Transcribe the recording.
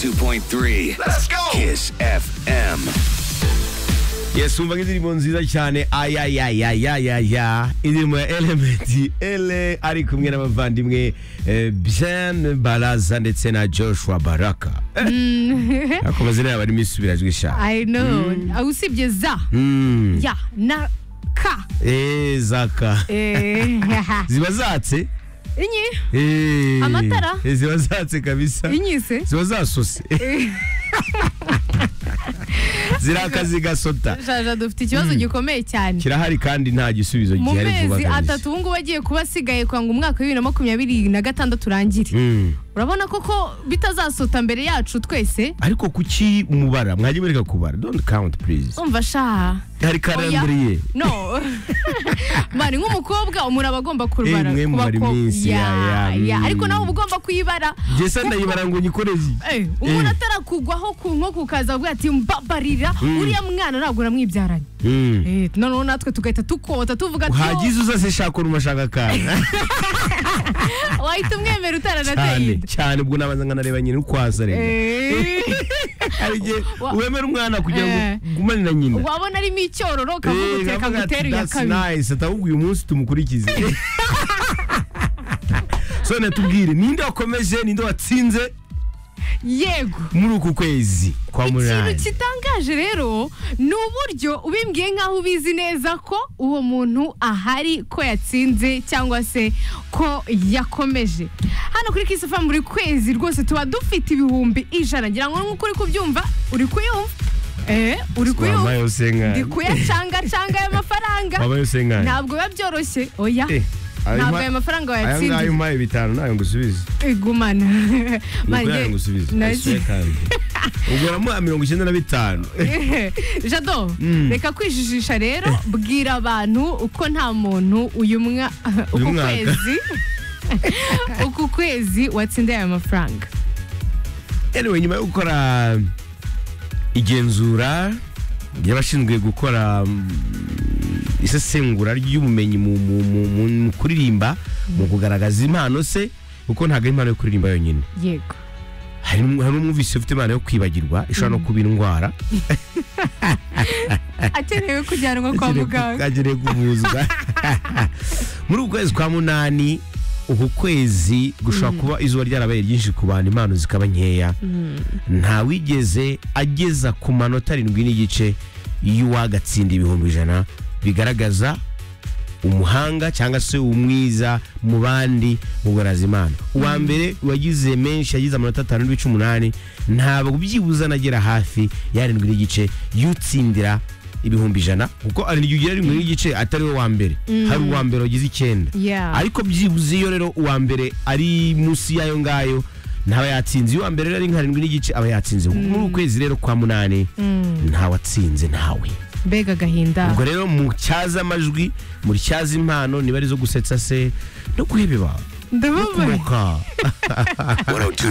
102.3 Let's go! Kiss FM yes umva nk'indirimbo nziza cyane ayayayayayaya indirimbo ya elementi ele ari kumwe n'abavandimwe eh, bien baraza ndetse na joshua baraka akomeza yaba arimo isubirajwi shaka I know. Ah, Usibye za ya na ka. Eh, zaka Eh, ziba zatse Inyi. Eh, Amatara? eh, ziba zatse kabisa Inyi se. ziba zasose ziraka zigasota Shaja dufite ikibazo gikomeye cyane. kirahari kandi nta gisubizo Mu gihari vuba mezi kabisa. atatu ubu ngubu agiye kuba asigaye kwa ngo umwaka w'ibiri na makumyabiri na gatandatu urangire. Mm. Urabona koko bitazasota mbere yacu twese ariko kuki mubara mwajya mureka kubara don't count please umva shaha. hari Oya. calendrier No. Mani nk'umukobwa umuntu aba agomba kurubara. Eh, mwe ku mubara bakobwa. iminsi, ya, ya, ya. mm. Ariko nawe uba ugomba kuyibara. jesa ndayibara ngo nyikoreze Eh, umuntu Eh. atarakugwaho ku nkoko ukaza avuga ati mbabarira Mm. uriya mwana ntabwo namwibyaranye Mm. Eh, noneho natwe tugahita dukota tuvuga ati hagize uzase shaka urumashaka akana "Oh, wahita umwemera utaranateye cyane inda." cyane ubwo nabanza nkanareba nyina ukwasa rega Eh, hari igihe Wa- wemera umwana kugira ngo Eh. ugumane na nyina wabona arimo icyororo ukavuga Eh, uti reka ati, ngutere iya "That's kabiri nice atahubwo uyu munsi tumukurikize sone tubwire ninde wakomeje ninde watsinze yego muri uku kwezi kwa ikintu munani kitangaje rero ni uburyo ubimbwiye nk'aho ubizi neza ko uwo muntu ahari ko yatsinze cyangwa se ko yakomeje hano kuri kisifa buri kwezi rwose tuba dufite ibihumbi ijana ngira ngo nk'uko uri kubyumva uri kuyumva eh uri wambaye kuyumva ndi usenkani kuyacangacanga aya mafaranga wambaye usenkani ntabwo biba byoroshye oya Eh, ayo ntabwo ma- aya mafaranga aya ngaya wayatsinze umpaye bitanu nayo ngusubize igumana ni Manjye- ukuri nayo ngusubize Nacyo. uguramo mirongo icyenda na bitanu jado reka kwijijisha rero bwira abantu uko nta muntu uyu mwa- Uyu uku mwaka. kwezi uku kwezi watsinda aya mafaranga anyway nyuma yo gukora igenzura ry'abashinzwe gukora mm, isesengura ry'ubumenyi mu, mu, mu, mu, mu kuririmba mu kugaragaza impano se kuko ntabwo ari impano yo kuririmba yonyine yego hari hari umwumvise ufite impano yo kwibagirwa ishobora no kuba indwara akenewe kujyanwa kwa muganga agenewe kuvuzwa muri uku kwezi kwa munani uku kwezi gushobora kuba izuba ryarabaye ryinshi ku bantu impano zikaba nkeya ntawigeze ageza ku manota arindwi n'igice y'uwagatsinda ibihumbi ijana bigaragaza umuhanga cyangwa se umwiza mu bandi mu guharaza impano uwa mbere wagize menshi yagize amanota atanu n'ibice umunani ntabwo byibuze anagera hafi yarindwi n'igice y'utsindira ibihumbi ijana kuko arindwi ugira arindwi n'igice atari we wa mbere hari uwa mbere wagize icyenda Yeah. ariko byibuze iyo rero uwa mbere ari munsi y'ayo ngayo ntaba yatsinze iyo uwa mbere rero ari nka arindwi n'igice aba yatsinze muri ukwezi rero kwa munani ntawatsinze ntawe mbega agahinda ubwo rero mutyaze amajwi mutyaze impano niba ari izo gusetsa se no guheba ndababaye ibanga 102